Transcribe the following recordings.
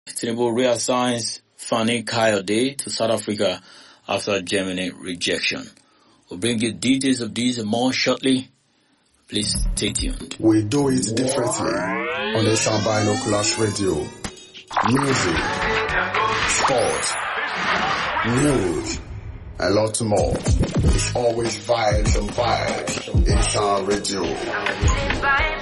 Tinubu reassigns Fani Kayode to South Africa after Germany rejection. We'll bring you details of these and more shortly. Please stay tuned. We do it differently on the Sound Binoculars Radio. Music, sport, news, a lot more. It's always vibes and vibes in Sound Radio.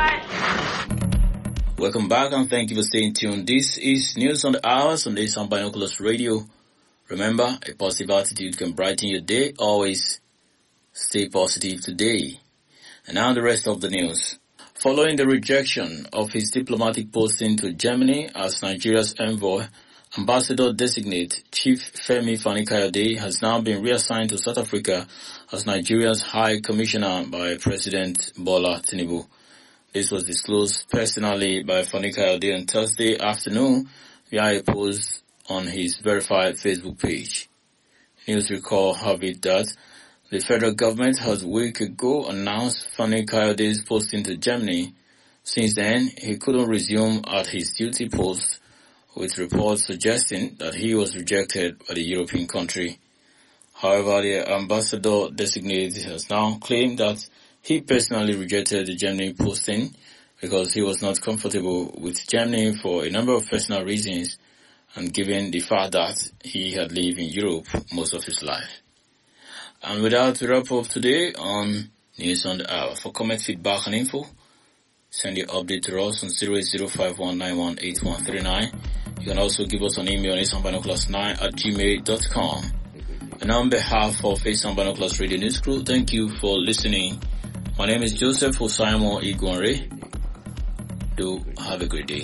Welcome back and thank you for staying tuned. This is News on the Hours on the Sound Binoculars Radio. Remember, a positive attitude can brighten your day. Always stay positive today. And now the rest of the news. Following the rejection of his diplomatic posting to Germany as Nigeria's envoy, Ambassador designate Chief Femi Fani-Kayode has now been reassigned to South Africa as Nigeria's High Commissioner by President Bola Tinubu. This was disclosed personally by Fani-Kayode on Thursday afternoon via a post on his verified Facebook page. News recall have it that the federal government has a week ago announced Fani Kayode's posting to Germany. Since then, he couldn't resume at his duty post, with reports suggesting that he was rejected by the European country. However, the ambassador designated has now claimed that he personally rejected the Germany posting because he was not comfortable with Germany for a number of personal reasons and given the fact that he had lived in Europe most of his life. And with that, we wrap up today on News on the Hour. For comment, feedback, and info, send your update to us on 08051918139. You can also give us an email on isambinoculars9 at gmail.com. And on behalf of Faison Binoculars Radio News Crew, thank you for listening. My name is Joseph Osaimo Igwanre. Do have a great day.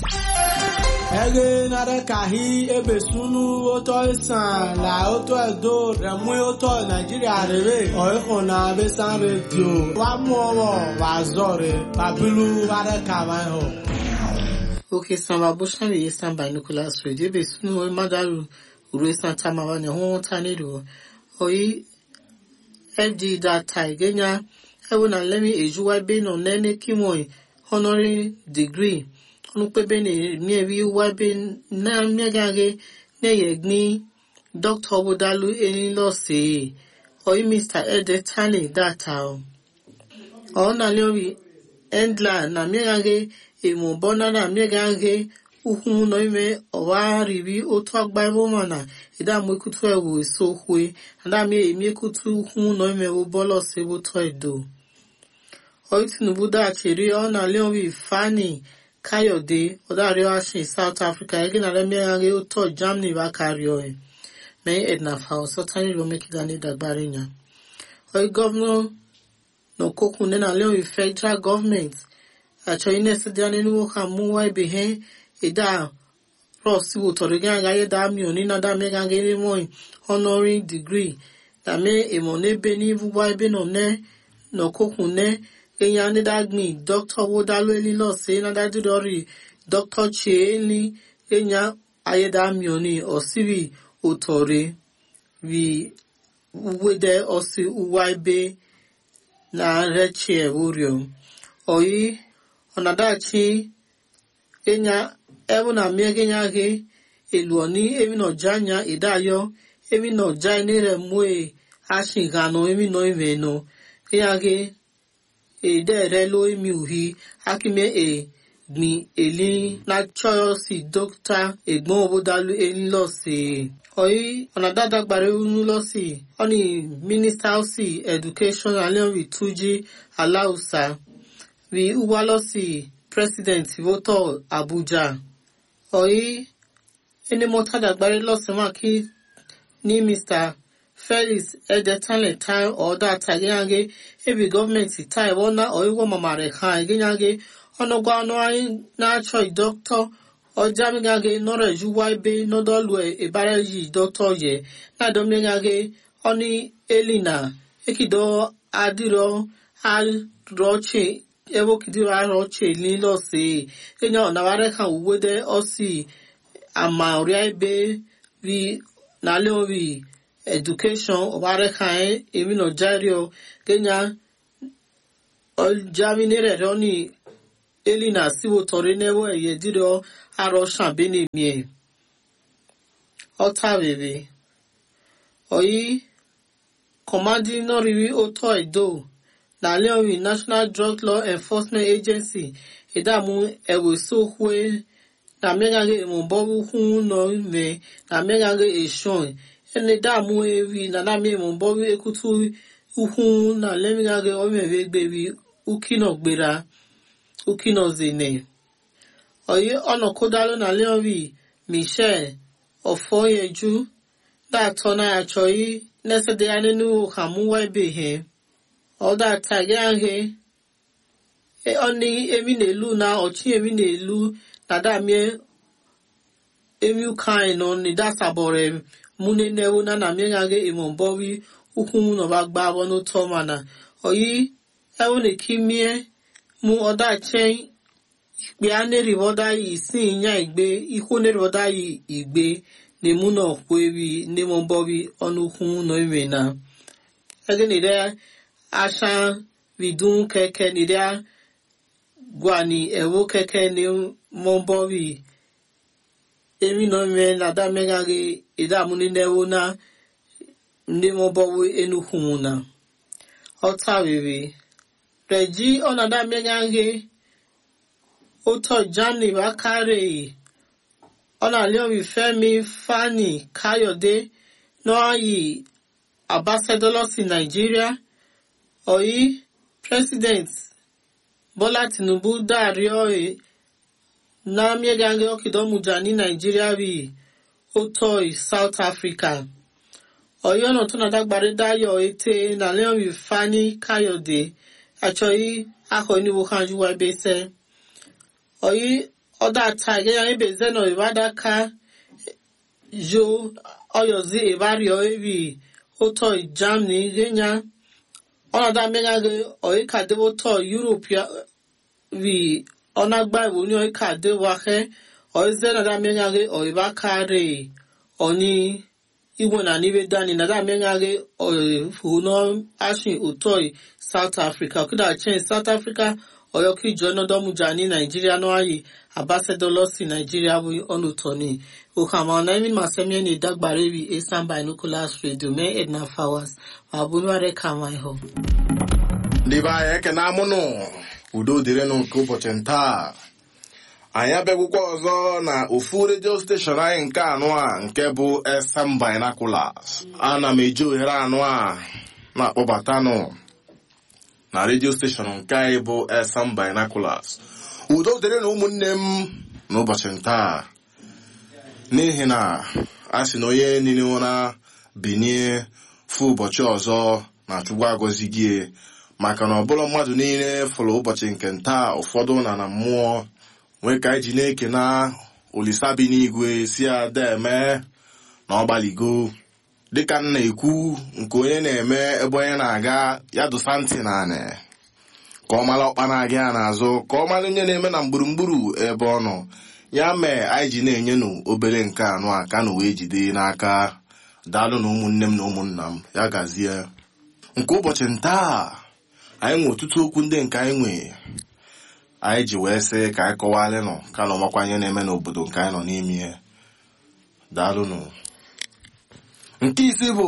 ege nare kahi ebe sunu oto isan la oto edo remu oto nigeria rere oiko na besan radio wa mu owo wa zore babilu ware kama ho oke samba bushan yi san binoculars radio ebe sunu o madaru uru san tamawa ne ho ta ne do oyi fd data igenya ewu na lemi ejuwa be no nene kimoi honorary degree ọnụkpebe na-emeri wabe na mmegharị na-eyegni dr obodalu enilose oyi mr edetani data ọ na lori endla na mmegharị emubọna na mmegharị ukwu nọ ime ọwa riri otu agba ebe ụmụ na ịdamụ ekutu ewu eso okwe adamụ emi ekutu ukwu nọ ime ụbọlọ si otu edo oyi tinubu dachiri ọ na lori fani Kayode Odarioashi South Africa ege na lemegharị ụtọ Germany ba karịọ mee Edna Fao sọtani ro mekigani dagbari nya. Oyi gọvanọ n'okokwu nne na leon federal government achọ inesi dị anya n'iwu ha mụwa ebe he ịda Ross wutọrọ gị aga ihe da mi oni na da mega gị n'ime honorary degree na mee emo n'ebe n'ivu ebe nọ ne n'okokwu ne enya ndị dagmi dr wodalu elilo se na dadidori dr chieli enya ayedamioni osiri otore wi wede osi uwa ebe na rechie urio oyi onadachi enya ebu na miegenya ge eluoni emi no janya idayo emi no jai re mue ashigano emi no imeno enya ge edere lo imi uhi akime e gbin eli na chọọ si dọkịta egbon obodalu eli lọ sí oyi ọ̀nà dáadáa gbàrẹ́ unu lọ sí ọ̀nì mínísítà sí education alẹ́rìí túnjí aláùsà rí uwa lọ sí president voto abuja oyi ẹni mọ́tàdà gbàrẹ́ lọ́sẹ̀ máa kí ní mr felix edetanle tai ọ̀dà tàgéyàgé ebi gọọmenti tai wọ́n ná ọ̀íwọ́ mamare ha egéyàgé ọnụgwa ọnụ anyị na-achọ idọktọ ọjamigage nọrọ ejuwa ebe nọdọlụ ebara ji dọktọ ye na-adomigage ọnụ elina ekido adịrọ arọche ewokidiro arọche nilọse enya ọnawara ka uwede ọsi ama ọrịa ebe ri n'alẹ ori education ọbara ka emi nọ jario kenya ọjaminere rẹ ni elina siwo tọrọ n'ewo eye dịrọ arọshan benimie ọtavere oyi kọmandi nọrịrị oto edo na leori national drug law enforcement agency ìdààmú ẹ̀wẹ̀sọ̀hue na mmegharị emumbọrụ hụ nọ ime na mmegharị eshon ene dààmú ewi na nami emumbọrụ ekutu ukwu na lemegharị omere egberi ukinogbera ukinozene oyi ọnọkọdalụ na leori michel ọfọyeju dàtọ na achọghị nesede ya nínú hamuwa ebehe ọdà tàgé ahẹ ọni emi na-elu na ọchị emi na-elu na damie emi ukain nọ ni dasabọrọ mune newu na na miengage imombori ukwu mu nọba gba abọ n'ụtọ mana oyi ewu na kimie mu ọdà chen ikpe a neribọda yi isi nya igbe ikwu neribọda yi igbe na emu na ọkwa ewi n'imombori ọnụ ukwu nọ ime na ege nire asha vidun keke nire gwani ewo keke ni mombori emi no me na da megage ida muni newo na ndi mombori enukwu na ọta rere reji ọna da megage oto jani bakare ọna leori femi fani kayode n'oyi ambassador si nigeria oyi president bola tinubu dario e na miegange okidomuja ní nigeria rí otoi south africa oyi ọ̀nà tó nàdá gbàdé dáyọ̀ ètè na leon fani káyọ̀dé àchọyí akọ níbo kanjú wa ebese oyi ọdọ ata ìgẹyà ebe zeno ìbádaka yo ọyọzi ìbárìọ ebi otoi germany genya ọnọdụ amegaghi oika deboto europe ri ọnagba iwo ni oika dewahe oize nada amegaghi oiba kare oni igwe na nibe dani nada amegaghi oifuno ashin utoi south africa okuda chen south africa oyoki jonodomuja ni nigeria no ayi ambassador losi nigeria bu onutoni okama na emi masemie ni dagbare wi esan binoculars radio me edna flowers ma bunware kama iho ndị be anyị ekene amụnụ udo dịrịnụ nke ụbọchị ntaa anyị abịagwụkwa ọzọ na ofu redio steshọn anyị nke anụ a nke bụ esam binaculars ana m eji ohere anụ a na-akpọbatanụ na redio steshọn nke anyị bụ esam binaculars udo dịrịnụ ụmụnne m n'ụbọchị ntaa n'ihi na a sị na onye niile ụra binie fụ ụbọchị ọzọ na chukwu agọzi gị maka na ọbụla mmadụ niile fụrụ ụbọchị nke ntaa ụfọdụ na na mmụọ nwee ka anyị ji na-eke na olisa bi n'igwe si ada eme na ọgbaligo dịka m na-ekwu nke onye na-eme ebe onye na-aga ya dụsa ntị na anị ka ọ mara ọkpa na-aga ya n'azụ ka ọ mara onye na-eme na gburugburu ebe ọ nọ ya mee anyị ji na-enye nụ obere nke anụ a ka na wee jide n'aka daalụ na ụmụnne m na ụmụnna m ya gazie nke ụbọchị ntaa anyị nwe ọtụtụ okwu ndị nke anyị nwe anyị ji wee sị ka anyị kọwalị nọ ka na ọmakwa ihe na-eme n'obodo nke anyị nọ n'ime ya daalụnụ nke isi bụ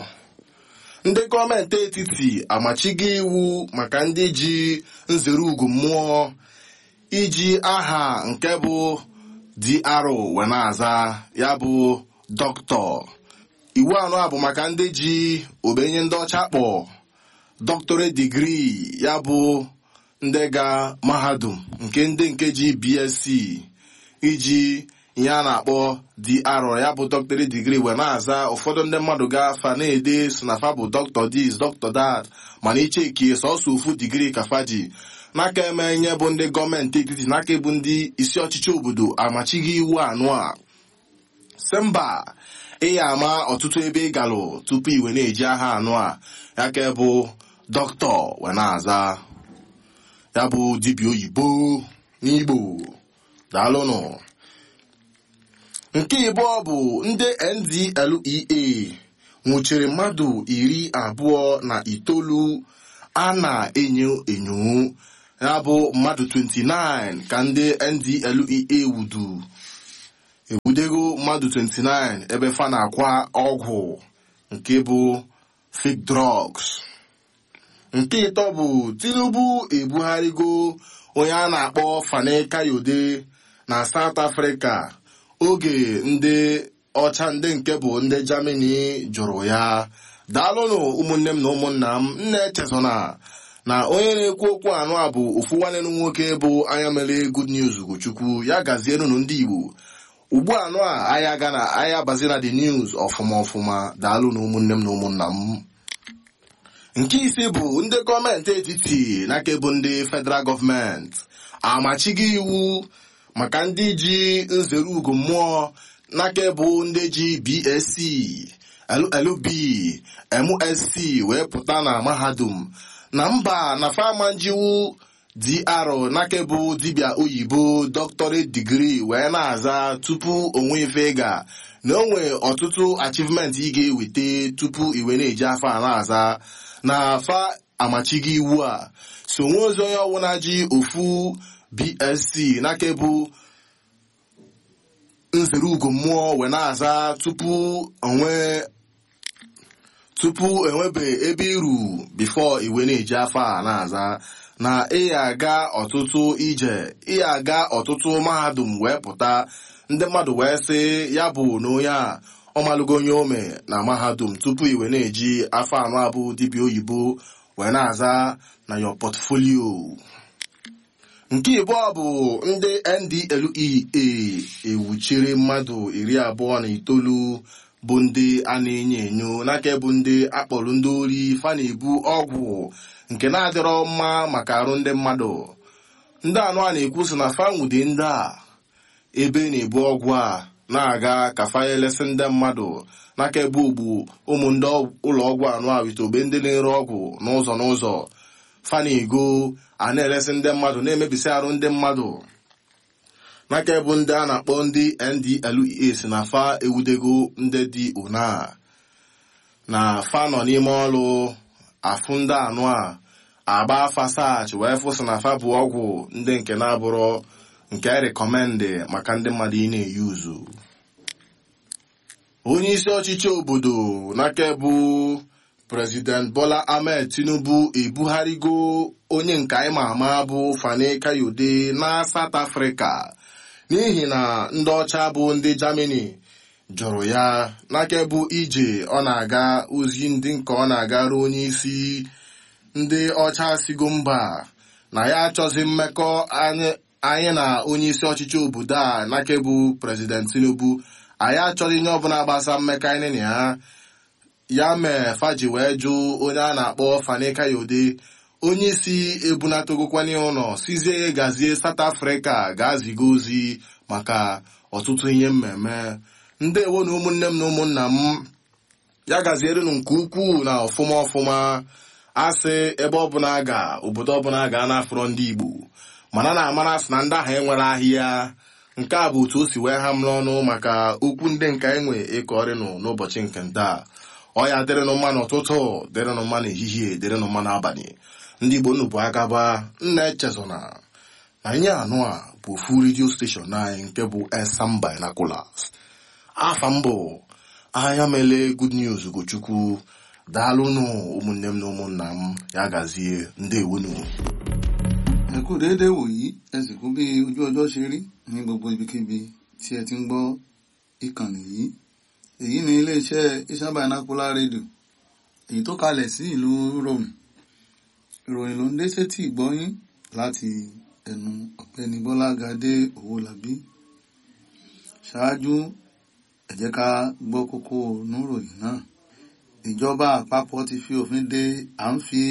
ndị gọọmenti etiti amachigo iwu maka ndị ji nzere ugwu mmụọ iji aha nke bụ DRO wee na-aza ya bụ dọkịta iwu anọ a bụ maka ndị ji obenye ndị ọcha kpọ doctorate degree ya bụ ndị ga mahadum nke ndị nke ji BSc iji ihe a na-akpọ DR ya bụ doctorate degree wee na-aza ụfọdụ ndị mmadụ ga-afa na-ede so na fa bụ doctor this doctor that mana ichekie sọsọ ofu digrii ka fa ji n'aka eme ihe bụ ndị gọọmenti etiti n'aka bụ ndị isi ọchịchị obodo amachighị iwu anụ a si mba ị ya ama ọtụtụ ebe ị galụ tupu iwe na-eji aha anụ a ya ka bụ dọkịta wee na-aza ya bụ dibịa oyibo n'igbo daalụnụ nke ịbụọ bụ ndị ndlea nwụchiri mmadụ iri abụọ na itoolu a na-enyo enyo ya bụ mmadụ 29 ka ndị ndlea wudu egbudego mmadụ 29 ebe fa na-akwa ọgwụ nke bụ fake drugs nke ịtọ bụ tinubu ebugharịgo onye a na-akpọ fani kayode na south africa oge ndị ọcha ndị nke bụ ndị germany jụrụ ya daalụnụ ụmụnne m na ụmụnna m nna echezona na onye na-ekwu okwu anụ a bụ ofu nwanne m nwoke bụ anya mere good news ugochukwu ya gazierenụ ndị igbo ugbu anụ a anya ga na anya bazi na the news ọfụma ọfụma daalụ na ụmụnne m na ụmụnna m nke ise bụ ndị gọọmenti etiti n'aka bụ ndị federal gọọmenti amachigo iwu maka ndị ji nzere ugo mmụọ n'aka bụ ndị ji bsc llb msc wee pụta na mahadum na mba na fama njiwu dị arọ n'aka bụ dibịa oyibo doctorate degree wee na-aza tupu onwe ife ga na o nwee ọtụtụ achievement ị ga-eweta tupu iwe na-eji afọ a na-aza na afa amachigo iwu a so nwe ozi onye ọbụla ji ofu bsc n'aka bụ nzere ugo mmụọ wee na-aza tupu onwe tupu enwebe ebe iru bifo iwe na-eji afọ a na-aza na ị aga ọtụtụ ije ị aga ọtụtụ mahadum wee pụta ndị mmadụ wee sị ya bụ na onye a ọmalụgo onye ome na mahadum tupu iwe na-eji afọ anọ abụ dibịa oyibo wee na-aza na yo portfolio nke ịbụọ bụ ndị ndlea ewuchiri mmadụ iri abụọ na itoolu bụ ndị a na-enyo enyo n'aka bụ ndị akpọrọ ndị ori fa na-ebu ọgwụ nke na-adịrọ mma maka arụ ndị mmadụ ndị anụ a na-ekwu sị na fanwude ndị a ebe na-ebu ọgwụ a na-aga ka fayelesi ndị mmadụ n'aka ebe ogbu ụmụ ndị ụlọ ọgwụ anụ a witobe ndị na-ere ọgwụ n'ụzọ n'ụzọ fa na-ego a na-eresi ndị mmadụ na-emebisi arụ ndị mmadụ n'aka bụ ndị a na-akpọ ndị ndlea si na fa ewudego ndị dị una na fa nọ n'ime ọrụ afụ ndị anụ a agba fasach wee fụsị na fa bụ ọgwụ ndị nke na-abụrụ nke rekọmendị maka ndị mmadụ ị na-eyi uzu onye isi ọchịchị obodo n'aka bụ prezident bola ahmed tinubu ebugharịgo onye nke anyị ma ama bụ fani kayode na south africa n'ihi na ndị ọcha bụ ndị germany jụrụ ya n'aka bụ ije ọ na-aga ozi ndị nke ọ na-agara onye isi ndị ọcha sigo mba na ya achọzi mmekọ anyị na onye isi ọchịchị obodo a n'aka bụ prezident tinubu anyị achọghị ihe ọbụla gbasa mmekọ anyị na ya ya mee faji wee jụ onye a na-akpọ fani kayode onye isi ebunatogokwana ụlọ sizie gazie South Africa ga-aziga ozi maka ọtụtụ ihe mmemme ndị ewo na ụmụnne m na ụmụnna m ya gazierenụ nke ukwuu na ọfụma ọfụma asị ebe ọbụla ga obodo ọbụla ga na-afụrọ ndị Igbo mana na-amara sị na ndị ahụ enwere ahịa nke a bụ otu o si wee ha m n'ọnụ maka okwu ndị nke enwe ịkọrịnụ n'ụbọchị nke nta ọ ya dịrịnụ mma n'ụtụtụ dịrịnụ mma n'ehihie dịrịnụ mma n'abalị ndị igbo nnụ bụ agaba nna echezona na ihe anụ a bụ ofu redio steshọn anyị nke bụ Elsam Binoculars afa mbụ anya mele good news gochukwu daalụnụ ụmụnne m na ụmụnna m ya gazie ndewonu ẹ kú déédéé wòyí ẹ sì kú bí ojú ọjọ́ ṣe rí ní gbogbo ibikíbi tí ẹ ti ń gbọ́ ìkànnì yìí èyí ni iléeṣẹ́ Elsam Binocular rédíò èyí tó kalẹ̀ sí ìlú Rome ìròyìn ló ń dé sétí ìgbọ́yín láti ẹnu ọ̀gbẹ́ni Bọ́lágadé Owólabí ṣáájú ẹ jẹ́ ká gbọ́ kókó níròyìn náà ìjọba àpapọ̀ ti fi òfin de à ń fi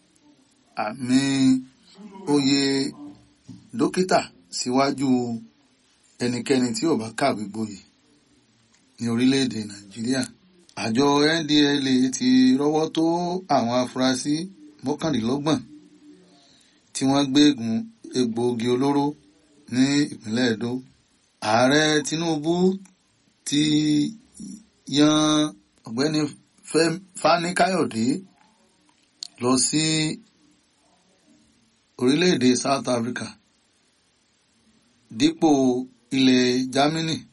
àmì oyè dókítà síwájú ẹnikẹ́ni tí ò bá kàwé gboyè ní orílẹ̀-èdè Nàìjíríà àjọ NDLEA ti rọ́wọ́ tó àwọn afurasí mọ́kànlélọ́gbọ̀n tí wọ́n gbégun egbòogi olóró ní ìpínlẹ̀ Edo ààrẹ Tinubu ti yan ọ̀gbẹ́ni Fani Káyọ̀dé lọ sí orílẹ̀-èdè South Africa dípò ilẹ̀ Germany